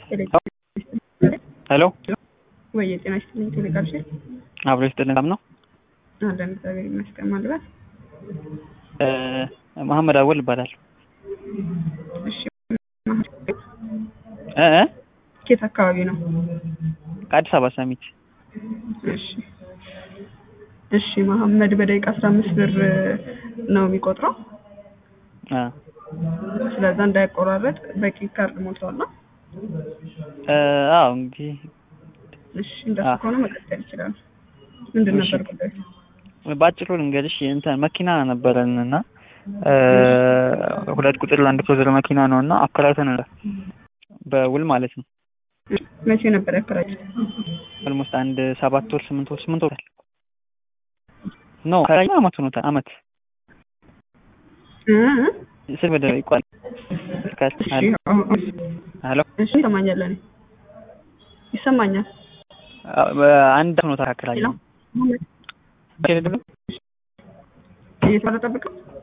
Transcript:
ሄሎ ወይ የጤና ይስጥልኝ ቴሌጋብሽ አብሮ ይስጥልን ሰላም ነው አለን እግዚአብሔር ይመስገን ማልባት መሐመድ አወል ይባላል እሺ እ እ ኬት አካባቢ ነው ከአዲስ አበባ ሰሚት እሺ እሺ መሐመድ በደቂቃ አስራ አምስት ብር ነው የሚቆጥረው አ ስለዛ እንዳይቆራረጥ በቂ ካርድ ሞልቷል ነው እ አዎ እንግዲህ እሺ እንደሱ አ- ከሆነ መቀጠል ይችላል ምንድን እሺ። ነበር ጉዳዩ በአጭሩ ልንገርሽ እንትን መኪና ነበረን እና እ ሁለት ቁጥር ለአንድ ክሎዘር መኪና ነው እና አከራይተን በውል ማለት ነው መቼ ነበር ያከራዩት ኦልሞስት አንድ ሰባት ወር ስምንት ወር ስምንት ወር ኖ ከራኛ አመት ሆኖታል አመት እ እ? ስል ወደ ይቋል እሺ አሁን- አሁን- ሄሎ እሺ ይሰማኛል እኔ ይሰማኛል አንድ ሆኖታል አከራይ ሄሎ እየተቋረጠብቅ ነው